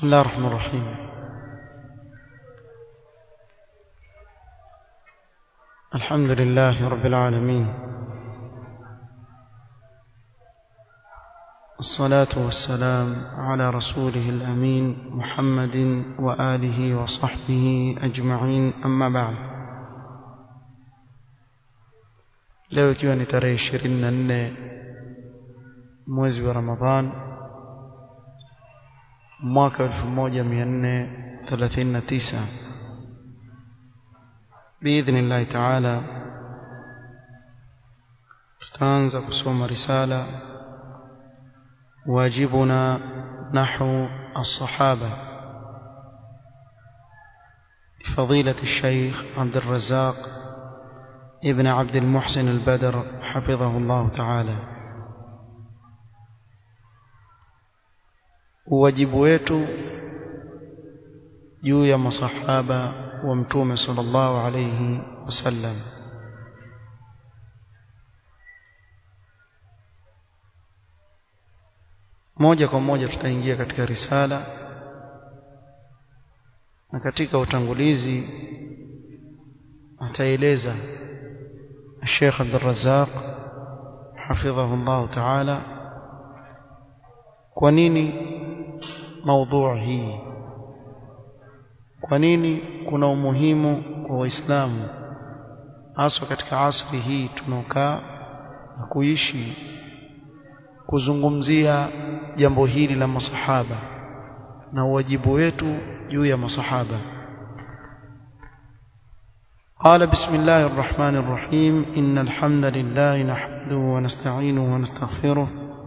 بسم الله الرحمن الرحيم الحمد لله رب العالمين الصلاة والسلام على رسوله الأمين محمد وآله وصحبه أجمعين أما بعد leo ikiwa ni tarehe ishirini na nne mwezi wa ramadhan mwaka elfu moja mia nne thelathini na tisa biidhnillahi taala tutaanza kusoma risala واجبنا نحو الصحابة لفضيلة الشيخ عبد الرزاق ابن عبد المحسن البدر حفظه الله تعالى wajibu wetu juu ya masahaba wa mtume sallallahu alayhi wasallam moja kwa moja tutaingia katika risala na katika utangulizi ataeleza Sheikh Abdul Razzaq hafidhahu Allah Ta'ala kwa nini maudhui hii kwa nini kuna umuhimu kwa waislamu haswa katika asri hii tunaokaa na kuishi kuzungumzia jambo hili la masahaba na wajibu wetu juu ya masahaba قال بسم الله الرحمن الرحيم إن الحمد لله نحمده ونستعينه ونستغفره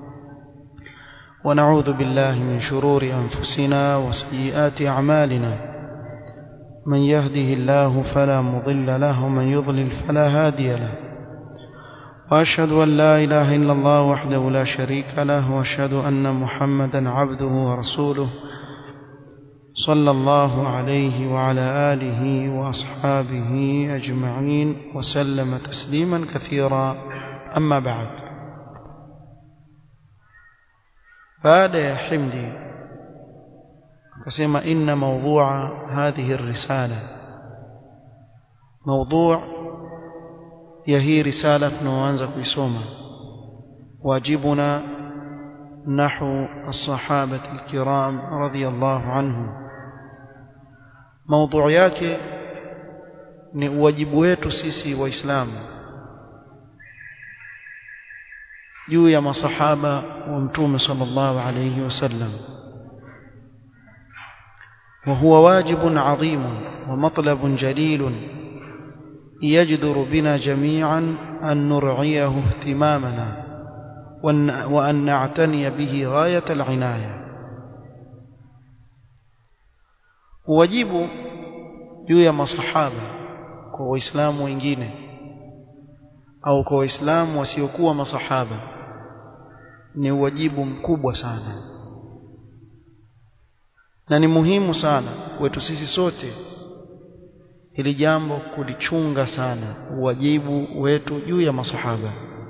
ونعوذ بالله من شرور أنفسنا وسيئات أعمالنا من يهده الله فلا مضل له ومن يضلل فلا هادي له وأشهد أن لا إله إلا الله وحده لا شريك له وأشهد أن محمدا عبده ورسوله صلى الله عليه وعلى آله وأصحابه أجمعين وسلم تسليما كثيرا أما بعد بعد يا حمدي كسم إن موضوع هذه الرسالة موضوع ya hii risala tunaoanza kuisoma wajibuna nahu as-sahabati al-kiram radiyallahu anhum maudhui yake ni wajibu wetu sisi waislamu juu ya masahaba wa mtume sallallahu alayhi wasallam وهو واجب عظيم ومطلب جليل يجدر بنا جميعا أن نرعيه اهتمامنا وأن نعتني به غاية العناية wajibu juu ya masahaba kwa waislamu wengine au kwa waislamu wasiokuwa masahaba ni wajibu mkubwa sana na ni muhimu sana kwetu sisi sote hili jambo kulichunga sana wajibu wetu juu ya masahaba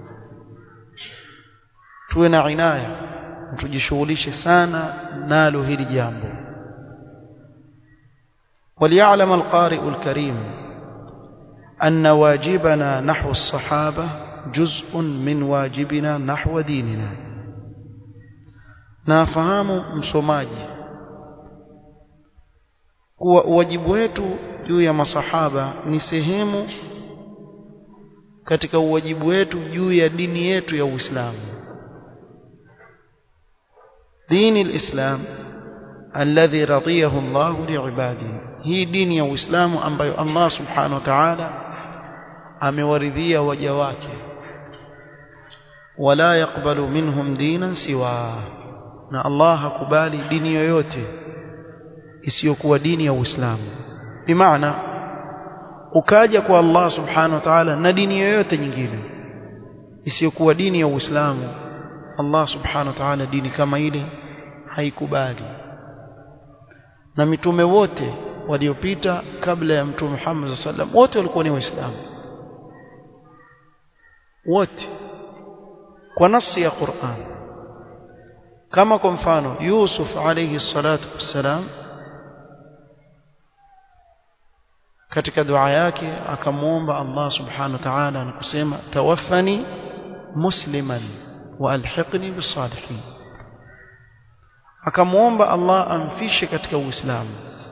tuwe na inaya tujishughulishe sana nalo hili jambo وليعلم القارئ الكريم أن واجبنا نحو الصحابة جزء من واجبنا نحو ديننا نافهم msomaji kuwa wajibu wetu juu ya masahaba ni sehemu katika uwajibu wetu juu ya dini yetu ya Uislamu dini alislam alladhi radiyahu Allah liibadihi hii dini ya Uislamu ambayo Allah subhanahu wa ta'ala amewaridhia waja wake wala yakbalu minhum dinan siwa na Allah hakubali dini yoyote isiyokuwa dini ya Uislamu bimaana ukaja kwa Allah subhanahu wa ta'ala na dini yoyote nyingine isiyokuwa dini ya Uislamu Allah subhanahu wa ta'ala dini kama ile haikubali na mitume wote waliopita kabla ya mtume Muhammad sallam wote walikuwa ni waislamu wote kwa nasi ya Qur'an kama kwa mfano Yusuf alayhi salatu wassalam katika dua yake akamuomba Allah subhanahu wa ta'ala na kusema tawaffani musliman wa alhiqni bisalihin akamuomba Allah amfishe katika Uislamu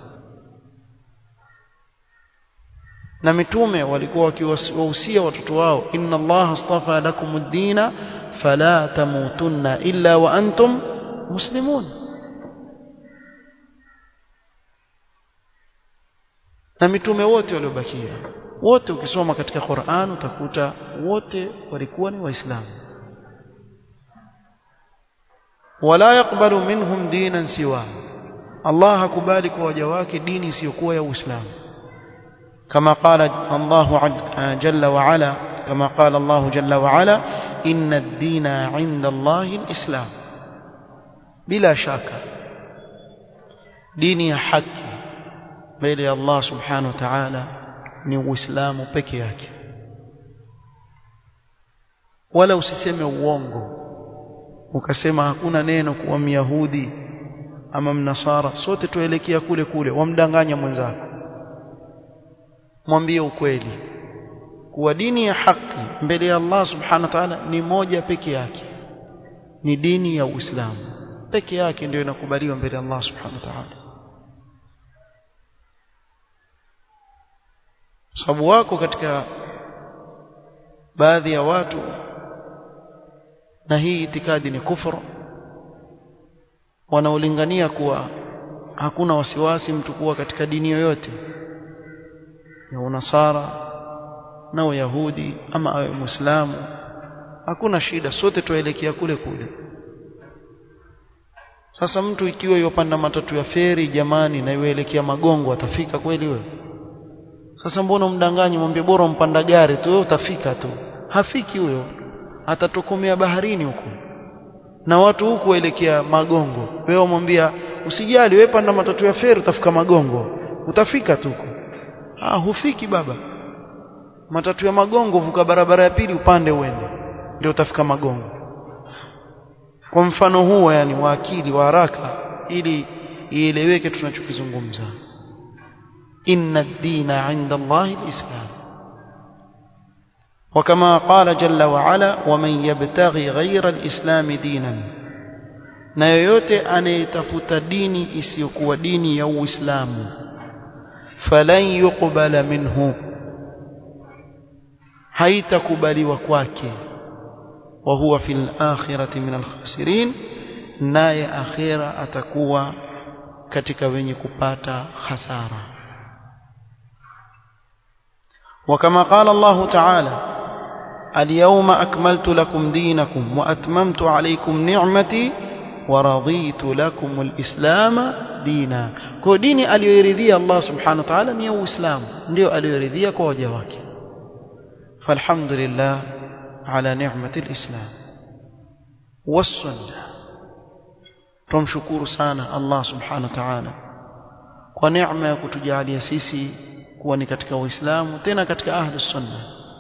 na mitume walikuwa wakiwahusia watoto wao inna Allah astafa lakumud dina fala tamutunna illa wa antum muslimun na mitume wote waliobakia wote ukisoma katika Qur'an utakuta wote walikuwa ni waislamu wala yakbalu minhum dinan siwa Allah hakubali kwa waja wake dini isiyokuwa ya Uislamu كما قال الله جل وعلا كما قال الله جل وعلا إن الدين عند الله الإسلام بلا شك ديني حق بين الله سبحانه وتعالى ni uislamu peke yake wala usiseme uongo ukasema hakuna neno kuwa myahudi ama mnasara sote tuelekea kule kule wamdanganya mwenzako mwambie ukweli kuwa dini ya haki mbele ya Allah subhanahu wa ta'ala ni moja peke yake ni dini ya Uislamu peke yake ndio inakubaliwa mbele ya Allah subhanahu wa ta'ala sababu wako katika baadhi ya watu na hii itikadi ni kufuru wanaolingania kuwa hakuna wasiwasi mtu kuwa katika dini yoyote ya unasara na uyahudi ama awe muislamu hakuna shida sote tuelekea kule kule sasa mtu ikiwa yopanda matatu ya feri jamani na iweelekea magongo atafika kweli wewe sasa mbona umdanganyi mwambie bora mpanda gari tu wewe utafika tu hafiki huyo atatokomea baharini huko na watu huku waelekea magongo wewe umwambia usijali wewe panda matatu ya feri utafika magongo utafika tu huko ah hufiki baba matatu ya magongo vuka barabara ya pili upande uende ndio utafika magongo kwa mfano huo yani wa akili wa haraka ili ieleweke tunachokizungumza inna ad-dina 'inda Allahi al-islam وكما قال جل وعلا ومن يبتغي غير الإسلام دينا na yoyote anayetafuta dini isiyokuwa dini ya Uislamu falan yuqbala minhu haitakubaliwa kwake wa huwa fil akhirati min al khasirin naye akhira atakuwa katika wenye kupata hasara وكما قال الله تعالى اليوم أكملت لكم دينكم وأتممت عليكم نعمتي ورضيت لكم الإسلام دينا kwa dini aliyoiridhia Allah subhanahu wa ta'ala ni uislamu ndio aliyoiridhia kwa waja wake falhamdulillah ala ni'mati alislam wasunna tumshukuru sana Allah subhanahu wa ta'ala kwa neema ya kutujalia sisi kuwa ni katika uislamu tena katika ahli sunna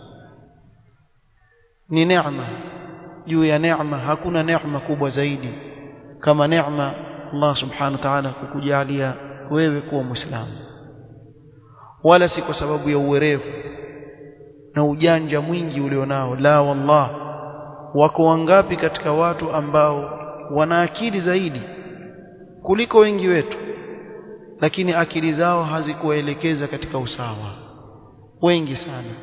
ni neema juu ya neema hakuna neema kubwa zaidi kama neema Allah subhanahu wa ta'ala kukujalia wewe kuwa muislamu wala si kwa sababu ya uwerevu na ujanja mwingi ulionao la wallah wako wangapi katika watu ambao wana akili zaidi kuliko wengi wetu lakini akili zao hazikuelekeza katika usawa wengi sana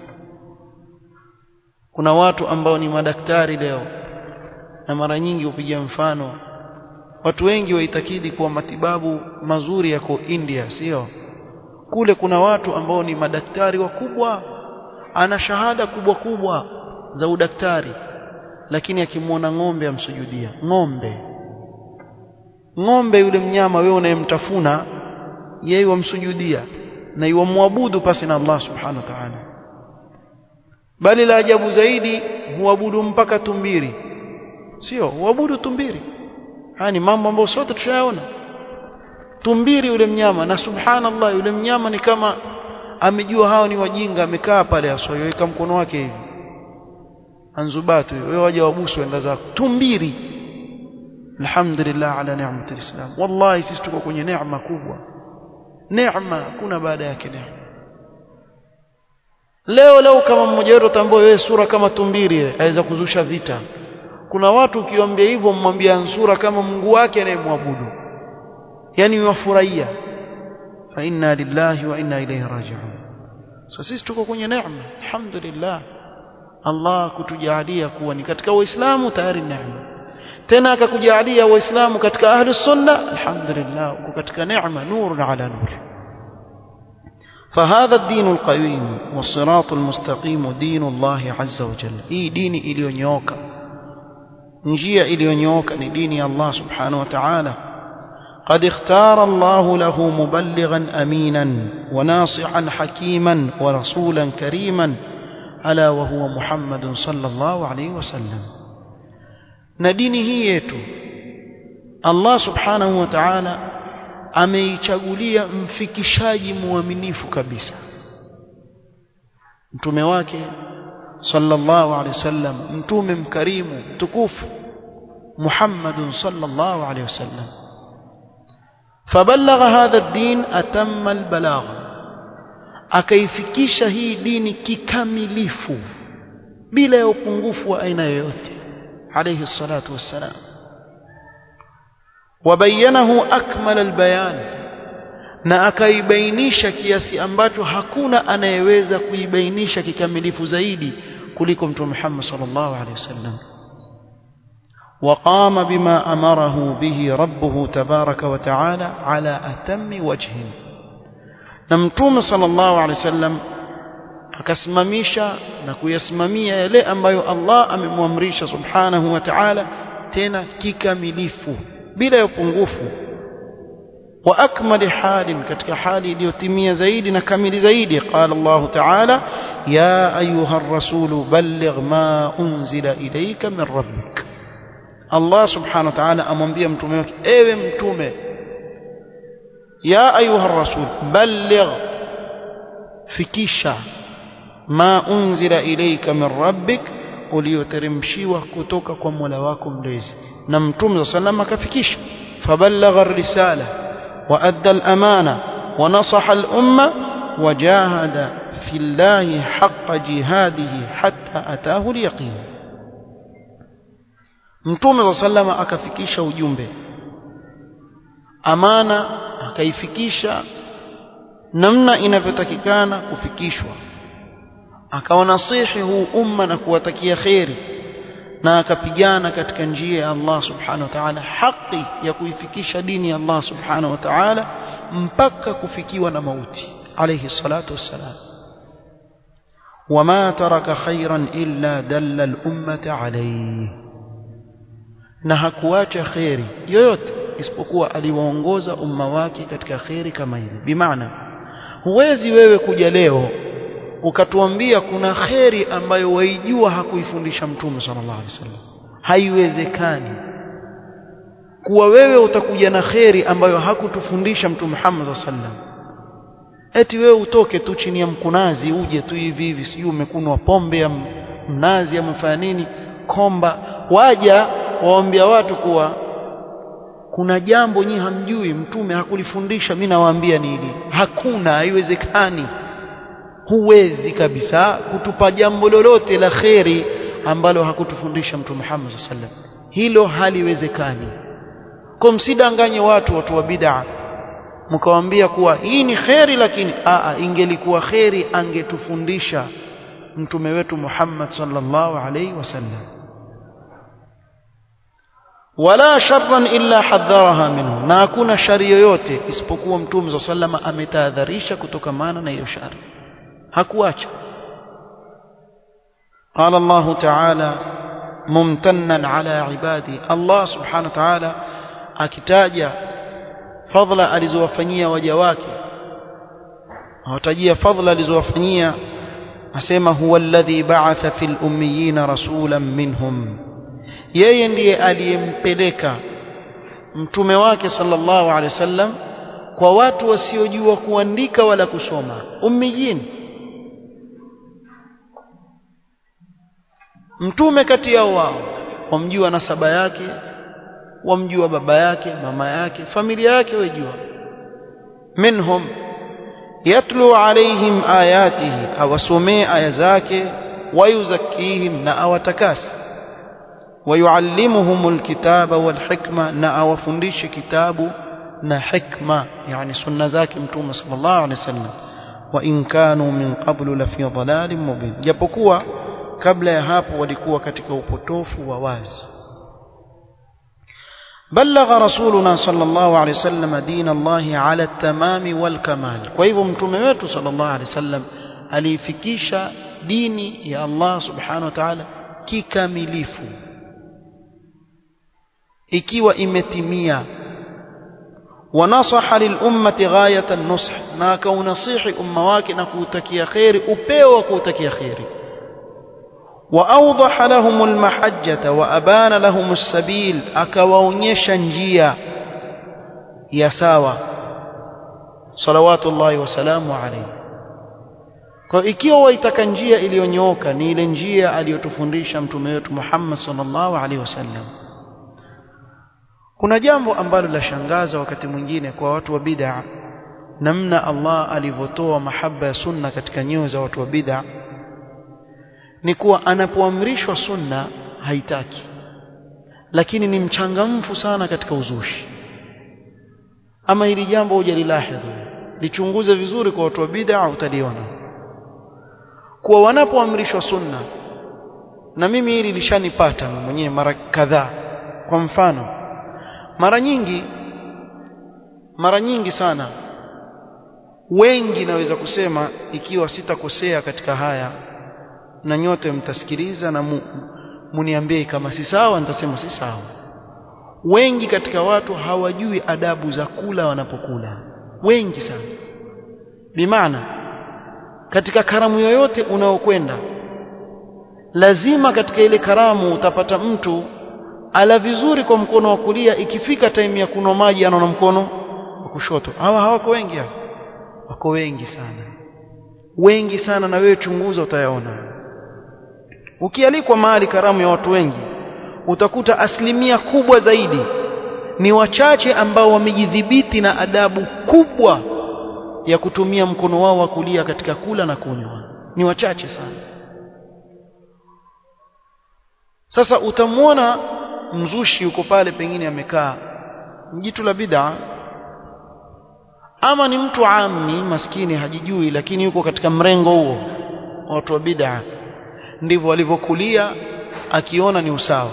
kuna watu ambao ni madaktari leo na mara nyingi hupiga mfano watu wengi waitakidi kuwa matibabu mazuri yako India sio kule kuna watu ambao ni madaktari wakubwa ana shahada kubwa kubwa za udaktari lakini akimwona ng'ombe amsujudia ng'ombe ng'ombe yule mnyama wewe unayemtafuna yeye wamsujudia na iwamwabudu pasi na Allah subhanahu wa ta'ala bali la ajabu zaidi huabudu mpaka tumbiri sio huabudu tumbiri haya ni mambo ambayo sote tushayaona tumbiri yule mnyama na subhanallah yule mnyama ni kama amejua hao ni wajinga amekaa pale asoyoweka mkono wake hivi anzubatu wewe waje wabusu enda zako tumbiri alhamdulillah ala ni'mati alislam wallahi sisi tuko kwenye neema kubwa neema kuna baada yake neema leo leo kama mmoja wetu atambua wewe sura kama tumbiri aweza kuzusha vita kuna watu ukiwaambia hivyo mmwambia sura kama Mungu wake anayemwabudu yani wafurahia fa inna lillahi wa inna ilayhi raji'un sasa sisi tuko kwenye neema alhamdulillah Allah kutujalia kuwa ni katika waislamu tayari neema tena akakujalia waislamu katika ahli sunna alhamdulillah uko katika neema nurun ala nur فهذا الدين القويم والصراط المستقيم دين الله عز وجل هي دين iliyonyooka njia iliyonyooka ni dini ya Allah subhanahu wa ta'ala قد اختار الله له مبلغا امينا وناصحا حكيما ورسولا كريما الا وهو محمد صلى الله عليه وسلم na dini hii yetu Allah subhanahu wa ta'ala ameichagulia mfikishaji muaminifu kabisa mtume wake sallallahu alaihi wasallam mtume mkarimu mtukufu Muhammadun sallallahu alaihi wasallam فبلغ هذا الدين أتم البلاغ akaifikisha hii dini kikamilifu bila ya upungufu wa aina yoyote alayhi salatu wassalam wabayanahu akmal albayan na akaibainisha kiasi ambacho hakuna anayeweza kuibainisha kikamilifu zaidi kuliko mtume Muhammad sallallahu alaihi wasallam وقام بما أمره به ربه تبارك وتعالى على أتم وجه نمتوم صلى الله عليه وسلم akasimamisha na kuyasimamia yale ambayo Allah amemwamrisha subhanahu wa ta'ala tena kikamilifu bila ya upungufu wa akmali halin katika hali iliyotimia zaidi na kamili zaidi qala Allah ta'ala ya ayuha ar-rasulu balligh ma unzila ilayka min rabbik Allah subhanahu wa ta'ala amwambia mtume wake ewe mtume ya ayuha rasul balligh fikisha ma unzila ilayka min rabbik ulioteremshiwa kutoka kwa Mola wako mlezi na mtume sallam akafikisha faballagha ar-risala wa adda al-amana wa nasaha al-umma wa jahada fi llahi haqqa jihadihi hatta atahu al-yaqin Mtume sallama akafikisha ujumbe amana akaifikisha namna inavyotakikana kufikishwa akawanasihi huu umma na kuwatakia kheri na akapigana katika njia ya Allah subhanahu wa ta'ala haki ya kuifikisha dini ya Allah subhanahu wa ta'ala mpaka kufikiwa na mauti alayhi salatu wassalam وما ترك خيرا إلا دل الأمة عليه na hakuacha kheri yoyote isipokuwa aliwaongoza umma wake katika kheri kama ile bimaana huwezi wewe kuja leo ukatuambia kuna kheri ambayo waijua hakuifundisha mtume sallallahu alaihi wasallam haiwezekani kuwa wewe utakuja na kheri ambayo hakutufundisha mtume Muhammad sallallahu alaihi wasallam eti wewe utoke tu chini ya mkunazi uje tu hivi hivi sijui umekunwa pombe ya mnazi amefanya nini komba waja waambia watu kuwa kuna jambo nyi hamjui mtume hakulifundisha mimi nawaambia ni hili hakuna haiwezekani huwezi kabisa kutupa jambo lolote la kheri ambalo hakutufundisha mtume Muhammad sallallahu alaihi wasallam hilo haliwezekani kwa msidanganye watu watu wa bid'a mkawaambia kuwa hii ni kheri lakini aa ingelikuwa kheri angetufundisha mtume wetu Muhammad sallallahu alaihi wasallam wala sharran illa hadharaha minhu na hakuna shari yoyote isipokuwa mtume za sallama ametahadharisha kutokamana na hiyo shari hakuacha قال الله تعالى ممتنا على عبادي الله سبحانه وتعالى akitaja fadhila alizowafanyia waja wake awatajia fadhila alizowafanyia asema huwa alladhi ba'atha fil ummiyina rasulan minhum yeye ndiye aliyempeleka mtume wake sallallahu alaihi wasallam kwa watu wasiojua kuandika wala kusoma ummiyin mtume kati yao wao wamjua nasaba yake wamjua baba yake mama yake familia yake wajua minhum yatlu alaihim ayatihi awasomee aya zake wayuzakkihim na awatakasi ويعلمهم الكتاب والحكمة نا أوفنديش كتاب نا حكمة يعني سنة ذاك متوم صلى الله عليه وسلم وإن كانوا من قبل لفي ضلال مبين جابكوا قبل يهاب ولكوا كتك وبطوف وواز بلغ رسولنا صلى الله عليه وسلم دين الله على التمام والكمال كيف متوم صلى الله عليه وسلم alifikisha dini ya Allah subhanahu wa ta'ala kikamilifu ikiwa imetimia wanasaha lilummati ghayata nush na akaunasihi umma wake na kuutakia khairi upeo wa kuutakia khairi واوضح لهم المحجه وابان لهم السبيل akawaonyesha njia ya sawa salawatullahi wasalamu alayhi kwa ikiwa waitaka njia iliyonyooka ni ile njia aliyotufundisha mtume wetu Muhammad sallallahu alaihi wasallam kuna jambo ambalo lashangaza wakati mwingine kwa watu wa bid'a namna Allah alivyotoa mahaba ya sunna katika nyoyo za watu wa bid'a ni kuwa anapoamrishwa sunna haitaki lakini ni mchangamfu sana katika uzushi ama hili jambo hujalilahidhu lichunguze vizuri kwa watu wa bid'a utaliona kuwa wanapoamrishwa sunna na mimi hili lishanipata mwenyewe mara kadhaa kwa mfano mara nyingi mara nyingi sana wengi naweza kusema ikiwa sitakosea katika haya na nyote mtasikiliza na mu, muniambie kama si sawa nitasema si sawa wengi katika watu hawajui adabu za kula wanapokula wengi sana bimaana katika karamu yoyote unaokwenda lazima katika ile karamu utapata mtu ala vizuri kwa mkono wa kulia ikifika time ya kunywa maji anaona mkono wa kushoto hawa hawako wengi hapa wako wengi sana wengi sana na wewe chunguza utayaona ukialikwa mahali karamu ya watu wengi utakuta asilimia kubwa zaidi ni wachache ambao wamejidhibiti na adabu kubwa ya kutumia mkono wao wa kulia katika kula na kunywa ni wachache sana sasa utamwona mzushi yuko pale pengine amekaa jitu la bid'a ama ni mtu ammi maskini hajijui lakini yuko katika mrengo huo watu wa bid'a ndivyo walivyokulia akiona ni usawa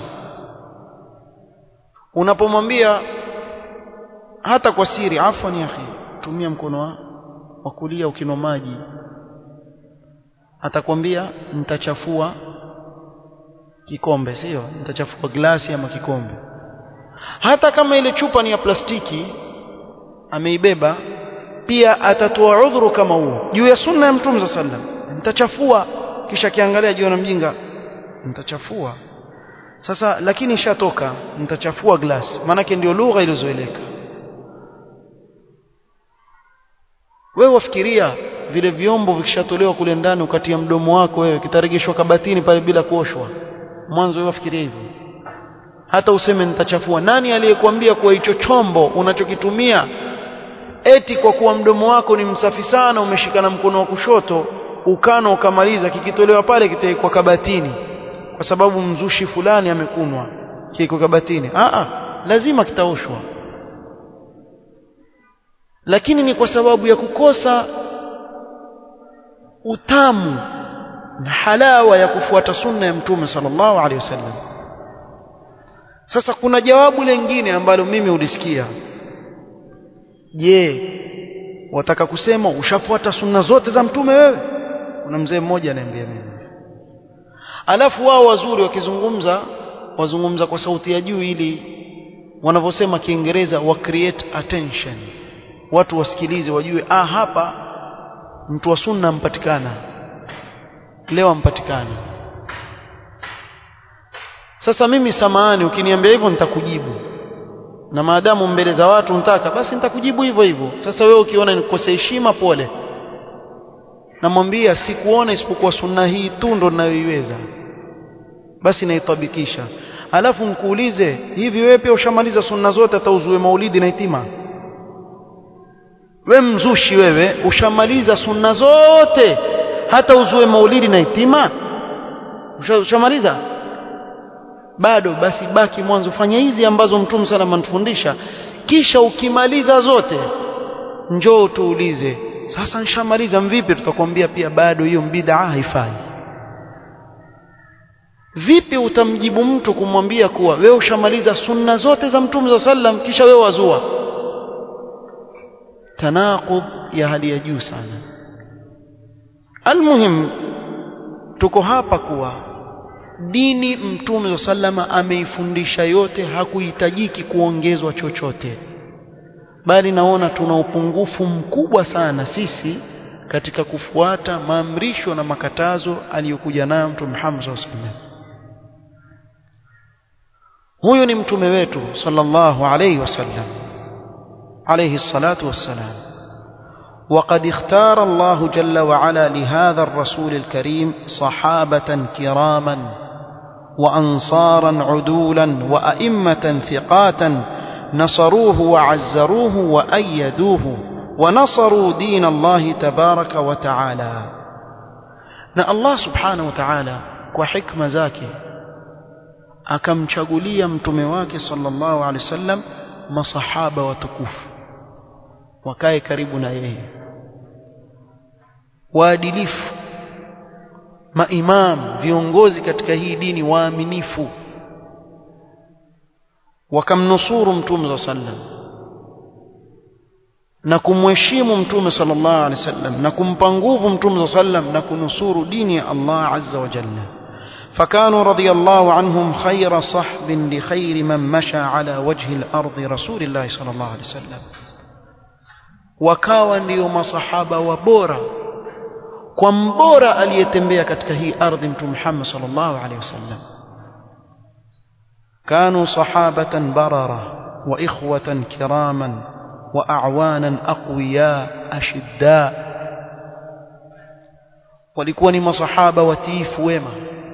unapomwambia hata kwa siri afwan ya akhi tumia mkono wa, wa kulia ukinwa maji atakwambia nitachafua kikombe sio nitachafua glasi ama kikombe hata kama ile chupa ni ya plastiki ameibeba pia atatoa udhuru kama huo juu ya sunna ya mtume sallam nitachafua kisha kiangalia jiona mjinga nitachafua sasa lakini ishatoka nitachafua glasi maanake ndio lugha ilizoeleka wewe wafikiria vile vyombo vikishatolewa kule ndani ukatia mdomo wako wewe kitarejeshwa kabatini pale bila kuoshwa mwanzo wewe wafikiria hivyo hata useme nitachafua nani aliyekwambia kuwa hicho chombo unachokitumia eti kwa kuwa mdomo wako ni msafi sana umeshikana mkono wa kushoto ukano ukamaliza kikitolewa pale kitaikwa kabatini kwa sababu mzushi fulani amekunwa kiko kabatini a a lazima kitaoshwa lakini ni kwa sababu ya kukosa utamu na halawa ya kufuata sunna ya mtume sallallahu alaihi wasallam sasa kuna jawabu lingine ambalo mimi ulisikia je wataka kusema ushafuata sunna zote za mtume wewe kuna mzee mmoja ananiambia mimi alafu wao wazuri wakizungumza wazungumza kwa sauti ya juu ili wanavyosema kiingereza wa create attention watu wasikilize wajue ah hapa mtu wa sunna ampatikana leo ampatikana sasa mimi samahani ukiniambia hivyo nitakujibu na maadamu mbele za watu nitaka basi nitakujibu hivyo hivyo sasa wewe ukiona nikose heshima pole namwambia sikuona isipokuwa sunna hii tu ndo ninayoiweza basi naitabikisha alafu nkuulize hivi wewe pia ushamaliza sunna zote hata uzue maulidi na itima we mzushi wewe ushamaliza sunna zote hata uzue maulidi na itima ushamaliza bado basi baki mwanzo fanya hizi ambazo mtume sana anatufundisha kisha ukimaliza zote njoo tuulize sasa nishamaliza mvipi tutakwambia pia bado hiyo bid'a haifai vipi utamjibu mtu kumwambia kuwa wewe ushamaliza sunna zote za mtume za sallam kisha wewe wazua tanaqub ya hali ya juu sana almuhim tuko hapa kuwa dini mtume wa sallama ameifundisha yote hakuhitajiki kuongezwa chochote bali naona tuna upungufu mkubwa sana sisi katika kufuata maamrisho na makatazo aliyokuja nayo mtume Muhammad sallallahu alaihi wasallam huyu ni mtume wetu sallallahu alaihi wasallam عليه الصلاة والسلام وقد اختار الله جل وعلا لهذا الرسول الكريم صحابة كراما وأنصارا عدولا وأئمة ثقات نصروه وعزروه وأيدوه ونصروا دين الله تبارك وتعالى na Allah subhanahu wa ta'ala kwa hikma zake akamchagulia mtume wake sallallahu alaihi wasallam masahaba watukufu wakae karibu na yeye waadilifu maimam viongozi katika hii dini waaminifu wakamnusuru mtume wa sallam na kumheshimu mtume sallallahu alaihi wasallam na kumpa nguvu mtume wa sallam na kunusuru dini ya Allah azza wa jalla فكانوا رضي الله عنهم خير صحب لخير من مشى على وجه الأرض رسول الله صلى الله عليه وسلم wakawa ndio masahaba wa bora kwa mbora aliyetembea katika hii ardhi mtume Muhammad sallallahu alaihi wasallam كانوا صحابة بررة وإخوة كراما وأعوانا أقوياء أشداء walikuwa ni masahaba watiifu wema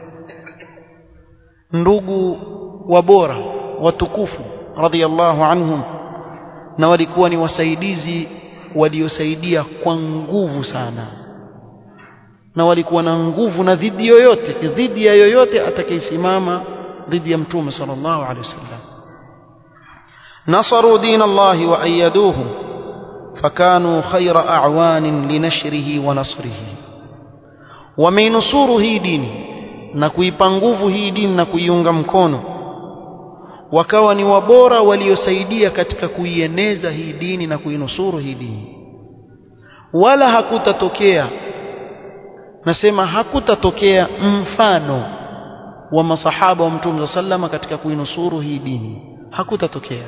ndugu wa bora watukufu radhiallahu anhum na walikuwa ni wasaidizi waliosaidia kwa nguvu sana na walikuwa na nguvu na dhidi yoyote dhidi ya yoyote atakayesimama dhidi ya mtume sallallahu alaihi wasallam nasaru din Allah wa ayaduhu fakanu khayra a'wan linashrihi wa nasrihi wameinusuru hii dini na kuipa nguvu hii dini na kuiunga mkono wakawa ni wabora waliosaidia katika kuieneza hii dini na kuinusuru hii dini wala hakutatokea nasema hakutatokea mfano wa masahaba wa mtume sallama katika kuinusuru hii dini hakutatokea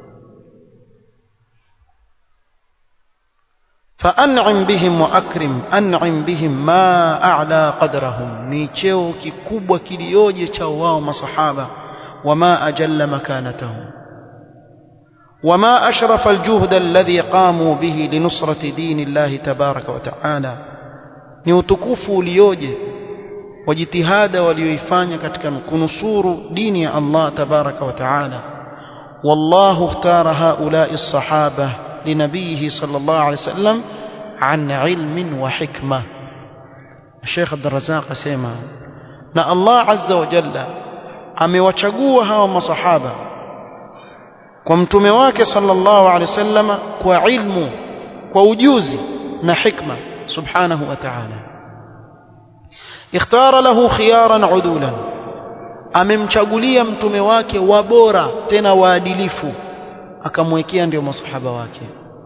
فأنعم بهم وأكرم أنعم بهم ما أعلى قدرهم ni cheo kikubwa kilioje cha wao masahaba وما أجل مكانتهم وما أشرف الجهد الذي قاموا به لنصرة دين الله تبارك وتعالى ni utukufu ulioje wa jitihada walioifanya katika kunusuru dini ya Allah tabaraka wa taala wallahu ikhtara haula'i as-sahaba لنبيه صلى الله عليه وسلم عن علم وحكمة الشيخ عبد الرزاق سيما na Allah azza wa jalla amewachagua hawa masahaba kwa mtume wake sallallahu alaihi wasallam kwa ilmu kwa ujuzi na hikma subhanahu wa ta'ala ikhtara lahu khiyaran udulan amemchagulia mtume wake wabora tena waadilifu akamwekea ndio masahaba wake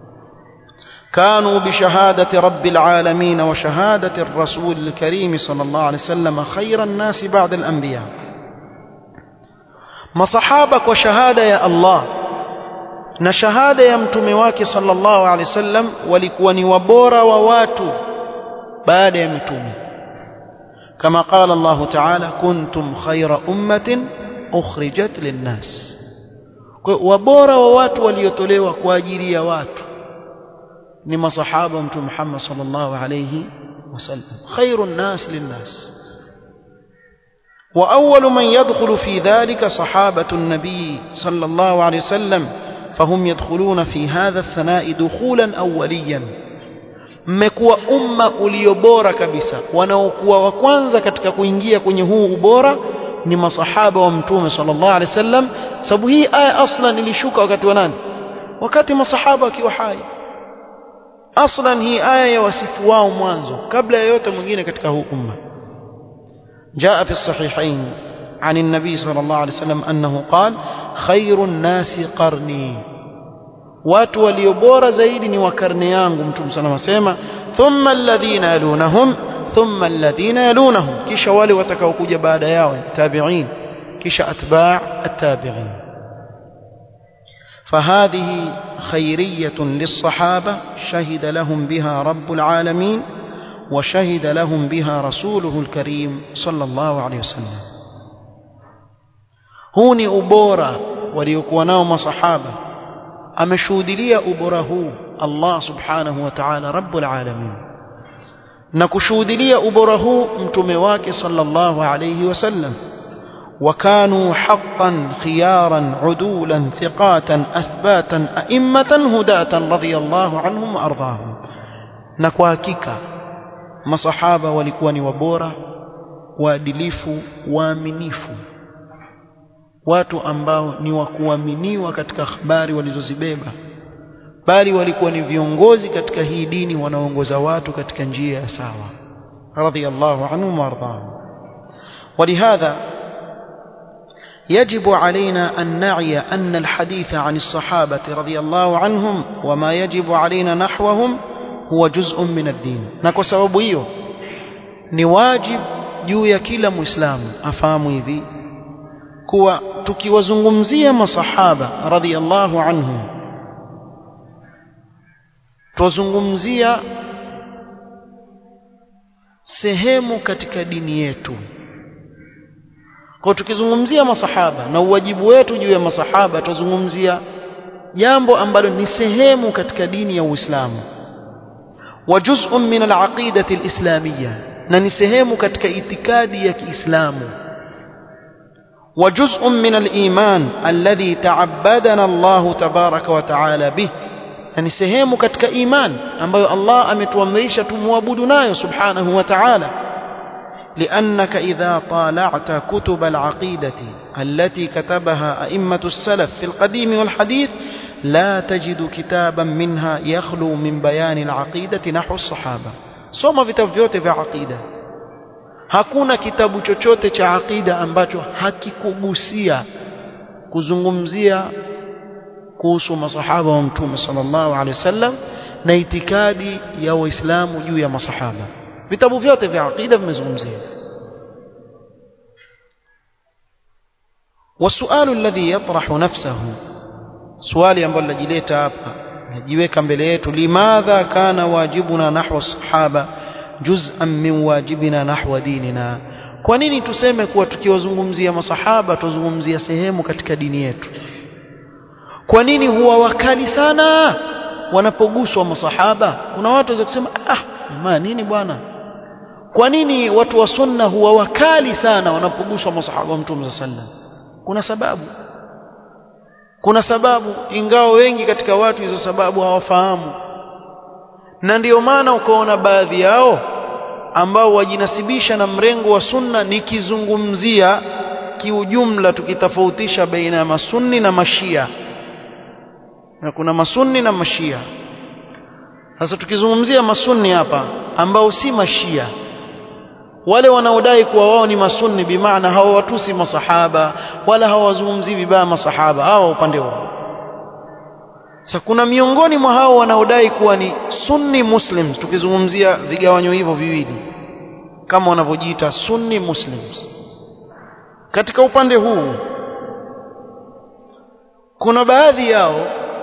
كانوا بشهادة رب العالمين وشهادة الرسول الكريم صلى الله عليه وسلم خير الناس بعد الأنبياء مصحابك وشهادة يا الله نشهادة يا متمواك صلى الله عليه وسلم ولكوني وبورا وواتو بعد يا متومي كما قال الله تعالى كنتم خير أمة أخرجت للناس wabora wa watu waliotolewa kwa ajili ya watu ni masahaba mtume Muhammad sallallahu alayhi wasallam khairun nas linnas وأول من يدخل في ذلك صحابة النبي صلى الله عليه وسلم فهم يدخلون في هذا الثناء دخولا أوليا mmekuwa umma uliobora kabisa wanaokuwa wa kwanza katika kuingia kwenye huu ubora ni masahaba wa mtume sallallahu alaihi wasallam sababu hii aya aslan ilishuka wakati wa nani wakati masahaba wakiwa hai aslan hii aya ya wasifu wao mwanzo kabla ya yote mwingine katika huu umma جاء في الصحيحين عن النبي صلى الله عليه وسلم أنه قال خير الناس قرني watu walio bora zaidi ni wa karne yangu mtume sana wasema thumma alladhina yalunahum thumma alladhina yalunahum kisha wale watakaokuja baada yao tabi'in kisha atba' at-tabi'in فهذه خيرية للصحابة شهد لهم بها رب العالمين وشهد لهم بها رسوله الكريم صلى الله عليه وسلم هوني أبورا وليكون نوم صحابة ameshuhudilia ubora huu Allah subhanahu wa ta'ala rabbul alamin na kushuhudilia ubora huu mtume wake sallallahu alayhi wasallam وكانوا حقا خيارا عدولا ثقاتا أثباتا أئمة هداة رضي الله عنهم وأرضاهم نكواكيكا masahaba walikuwa ni wabora waadilifu waaminifu watu ambao ni wa kuaminiwa katika habari walizozibeba bali walikuwa ni viongozi katika hii dini wanaongoza watu katika njia ya sawa radhiyallahu anhum warḍahum ولهذا يجب علينا أن نعي أن الحديث عن الصحابة رضي الله عنهم وما يجب علينا نحوهم huwa juz'un min ad-din na kwa sababu hiyo ni wajib juu ya kila muislamu afahamu hivi kuwa tukiwazungumzia masahaba radhiyallahu anhum tuzungumzia sehemu katika dini yetu kwa tukizungumzia masahaba na uwajibu wetu juu ya masahaba tuzungumzia jambo ambalo ni sehemu katika dini ya Uislamu وجزء من العقيدة الإسلامية ننسهم كتك اعتقادي كإسلام وجزء من الإيمان الذي تعبدنا الله تبارك وتعالى به ننسهم كتك إيمان أما الله أمت ومريشة موابدنا سبحانه وتعالى لأنك إذا طالعت كتب العقيدة التي كتبها أئمة السلف في القديم والحديث لا تجد كتابا منها يخلو من بيان العقيدة نحو الصحابة soma vitabu vyote vya aqida hakuna kitabu chochote cha aqida ambacho hakikugusia kuzungumzia kuhusu masahaba wa mtume sallallahu alaihi wasallam na itikadi ya waislamu juu ya masahaba vitabu vyote vya aqida vimezungumzia والسؤال الذي يطرح نفسه swali ambalo linajileta hapa najiweka mbele yetu limadha kana wajibuna nahwa sahaba juz'an min wajibina nahwa dinina kwa nini tuseme kuwa tukiwazungumzia masahaba tuzungumzia sehemu katika dini yetu kwa nini huwa wakali sana wanapoguswa masahaba kuna watu waweza kusema ah jamaa nini bwana kwa nini watu wa sunna huwa wakali sana wanapoguswa masahaba wa mtume sallallahu alaihi wasallam kuna sababu kuna sababu ingawa wengi katika watu hizo sababu hawafahamu na ndiyo maana ukaona baadhi yao ambao wajinasibisha na mrengo wa sunna nikizungumzia kiujumla tukitofautisha baina ya masunni na mashia na kuna masunni na mashia sasa tukizungumzia masunni hapa ambao si mashia wale wanaodai kuwa wao ni masunni bimaana hawawatusi masahaba wala hawazungumzii vibaya masahaba hawa upande wao sasa kuna miongoni mwa hao wanaodai kuwa ni sunni muslims tukizungumzia vigawanyo hivyo viwili kama wanavyojiita sunni muslims katika upande huu kuna baadhi yao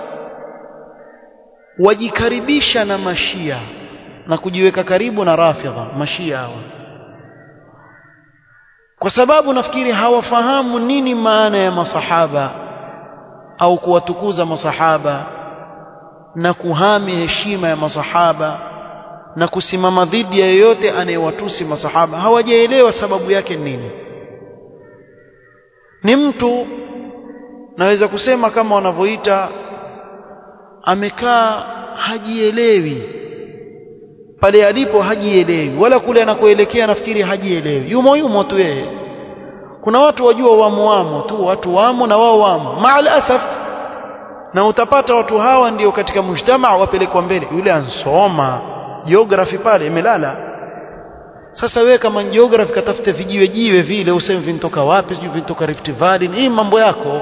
wajikaribisha na mashia na kujiweka karibu na rafidha mashia hawa kwa sababu nafikiri hawafahamu nini maana ya masahaba au kuwatukuza masahaba na kuhami heshima ya masahaba na kusimama dhidi ya yeyote anayewatusi masahaba hawajaelewa sababu yake nini ni mtu naweza kusema kama wanavyoita amekaa hajielewi pale alipo hajielewi wala kule anakoelekea nafikiri hajielewi yumo yumo tu yeye kuna watu wajua wamo wamo tu watu wamo na wao wamo maal asaf na utapata watu hawa ndio katika mujtamaa wapelekwa mbele yule ansoma geography pale imelala sasa wewe kama geography katafute vijiwe jiwe vile useme vinatoka wapi sijui vinatoka Rift Valley hii mambo yako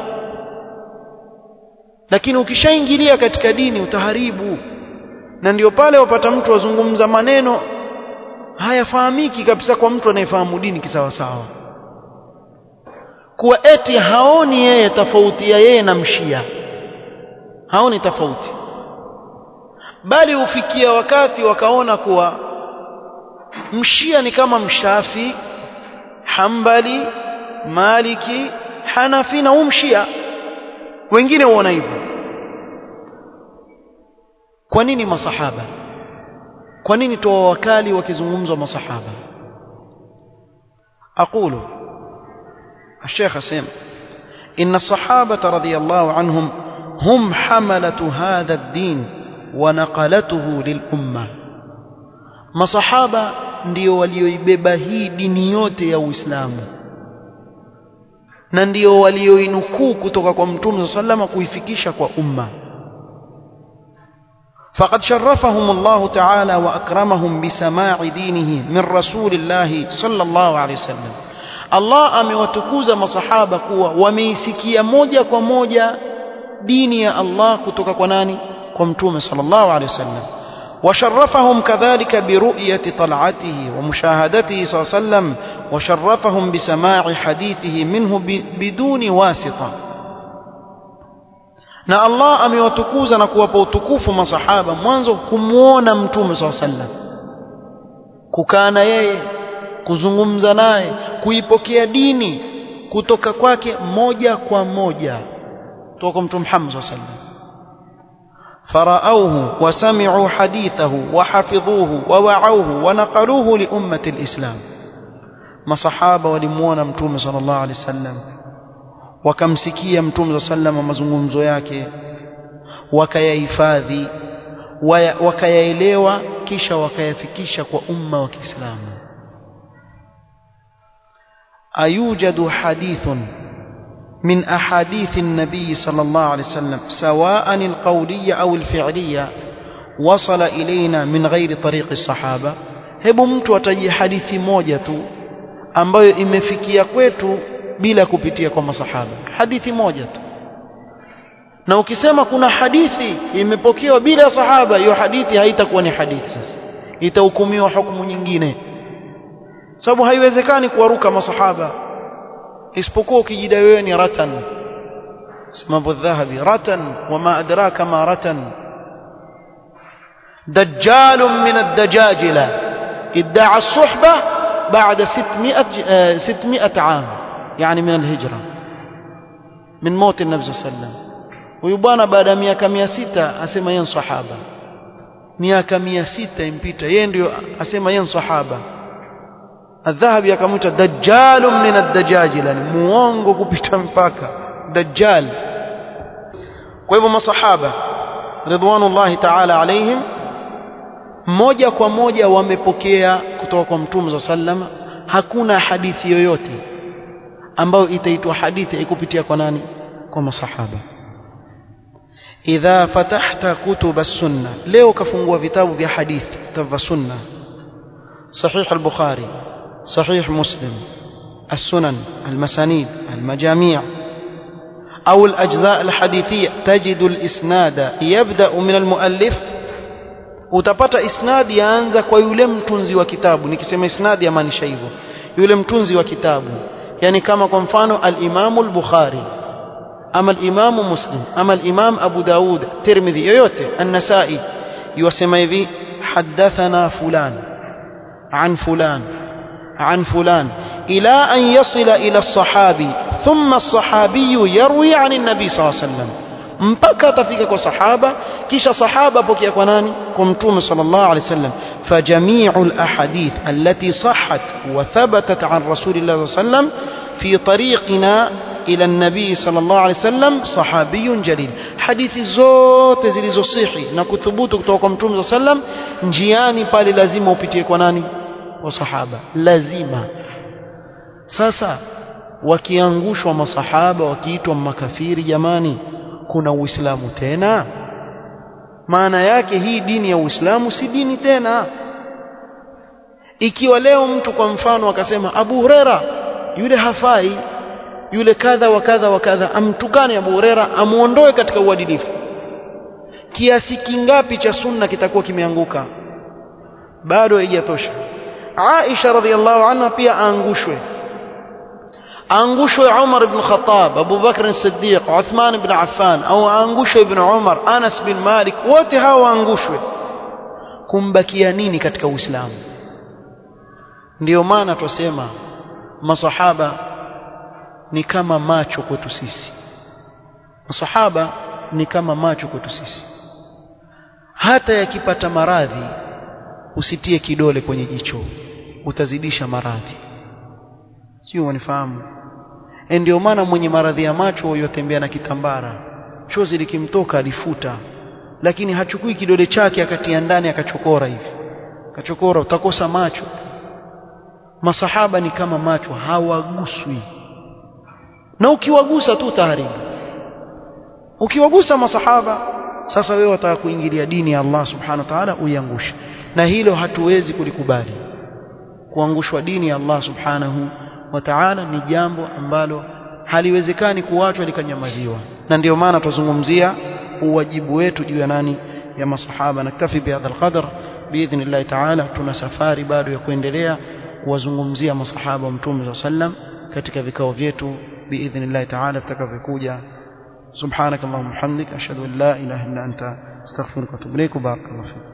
lakini ukishaingilia katika dini utaharibu na ndio pale wapata mtu azungumza maneno hayafahamiki kabisa kwa mtu anayefahamu dini kisawasawa kuwa eti haoni yeye tofauti ya yeye na mshia haoni tofauti bali hufikia wakati wakaona kuwa mshia ni kama mshafi hambali maliki hanafi na umshia wengine huona hivyo kwa nini masahaba kwa nini toa wakali wakizungumzwa masahaba aqulu الشيخ سيم إن الصحابة رضي الله عنهم هم حملة هذا الدين ونقلته للأمة masahaba ndio walioibeba hii dini yote ya Uislamu na ndio walioinukuu kutoka kwa Mtume sallama kuifikisha kwa umma فقد شرفهم الله تعالى وأكرمهم بسماع دينه من رسول الله صلى الله عليه وسلم Allah amewatukuza masahaba kuwa wameisikia moja kwa moja dini ya Allah kutoka kwa nani kwa mtume sallallahu alaihi wasallam وشرفهم كذلك برؤية طلعته ومشاهدته صلى الله عليه وسلم وشرفهم بسماع حديثه منه بدون واسطة na Allah amewatukuza na kuwapa utukufu masahaba mwanzo kumuona mtume swalla sallam kukaa na yeye kuzungumza naye kuipokea dini kutoka kwake moja kwa moja kutoka kwa mtume Muhammad swalla sallam فرأوه وسمعوا حديثه وحفظوه ووعوه ونقلوه لأمة الإسلام ما صحابة ولمونا متوم صلى الله عليه وسلم wakamsikia mtume sa salama mazungumzo yake wakayahifadhi wakayaelewa kisha wakayafikisha kwa umma wa Kiislamu ayujadu hadithun من أحاديث النبي صلى الله عليه وسلم سواء القولية أو الفعلية وصل إلينا من غير طريق الصحابة hebu mtu ataje hadithi moja tu ambayo imefikia kwetu bila kupitia kwa masahaba hadithi moja tu na ukisema kuna hadithi imepokewa bila sahaba hiyo hadithi haitakuwa ni hadithi sasa itahukumiwa hukumu nyingine sababu haiwezekani kuwaruka masahaba isipokuwa ukijidai wewe ni ratan sema dhahabi ratan wama adraka ma ratan دجال من الدجاجلة ادعى الصحبة بعد ستمائة, ستمائة عام يعني من الهجرة من موت النبي صلى الله عليه وسلم ويبانا بعد miaka 600 asema yeye sahaba miaka 600 impita yeye ndio asema yeye sahaba الذهبي akamwita dajjalun min ad-dajajila ni muongo kupita mpaka dajjal kwa hivyo masahaba ridwanullahi ta'ala alaihim moja kwa moja wamepokea kutoka kwa mtume za sallama hakuna hadithi yoyote ambayo itaitwa hadithi ikupitia kwa nani kwa masahaba idha fatahta kutub as-sunna leo kafungua vitabu vya hadithi vitabu vya sunna sahih al-bukhari صحيح مسلم السنن المسانيد المجاميع أو الأجزاء الحديثية تجد الإسناد يبدأ من المؤلف utapata isnadi yaanza kwa yule mtunzi wa kitabu nikisema isnadi yamaanisha hivyo yule mtunzi wa kitabu yani kama kwa mfano al-Imam al-Bukhari ama al-Imam Muslim ama al-Imam Abu Daud Tirmidhi yoyote an-Nasa'i yusema hivi hadathana fulan an fulan عن فلان إلى أن يصل إلى الصحابي ثم الصحابي يروي عن النبي صلى الله عليه وسلم mpaka atafika kwa sahaba kisha sahaba pokea kwa nani kwa mtume sallallahu alaihi wasallam fajamiu alahadith allati sahhat wa thabatat an rasulillah sallallahu alaihi wasallam fi tariqina ila nabii sallallahu alaihi wasallam sahabiyun jalil hadithi zote zilizosihi na kuthubutu kutoka kwa mtume sallam njiani pale lazima upitie kwa nani wa sahaba lazima sasa wakiangushwa masahaba wakiitwa makafiri jamani kuna uislamu tena maana yake hii dini ya uislamu si dini tena ikiwa leo mtu kwa mfano akasema Abu Huraira yule hafai yule kadha wa kadha wa kadha amtukane Abu Huraira amuondoe katika uadilifu kiasi kingapi cha sunna kitakuwa kimeanguka bado haijatosha Aisha radhiallahu anha pia aangushwe aangushwe Umar ibn Khattab Abu Bakr as-Siddiq Uthman ibn Affan au aangushwe ibn Umar Anas bin Malik wote hawa waangushwe kumbakia nini katika Uislamu ndiyo maana twasema masahaba ni kama macho kwetu sisi masahaba ni kama macho kwetu sisi hata yakipata maradhi usitie kidole kwenye jicho utazidisha maradhi sio wanifahamu ndio maana mwenye maradhi ya macho yotembea na kitambara chozi likimtoka alifuta lakini hachukui kidole chake akatia ndani akachokora hivi akachokora utakosa macho masahaba ni kama macho hawaguswi na ukiwagusa tu utaharibu ukiwagusa masahaba sasa wewe wataka kuingilia dini ya Allah subhanahu wa ta'ala uiangushe na hilo hatuwezi kulikubali kuangushwa dini ya Allah subhanahu wa ta'ala ni jambo ambalo haliwezekani kuachwa likanyamaziwa na ndio maana tuzungumzia uwajibu wetu juu ya nani ya masahaba naktafi bihadha alqadar biidhnillah ta'ala tuna safari bado ya kuendelea kuwazungumzia masahaba wa mtume sallam katika vikao vyetu biidhnillah ta'ala vitakavyokuja سبحانك اللهم وبحمدك اشهد ان لا اله الا انت استغفرك واتوب اليك وبارك الله فيك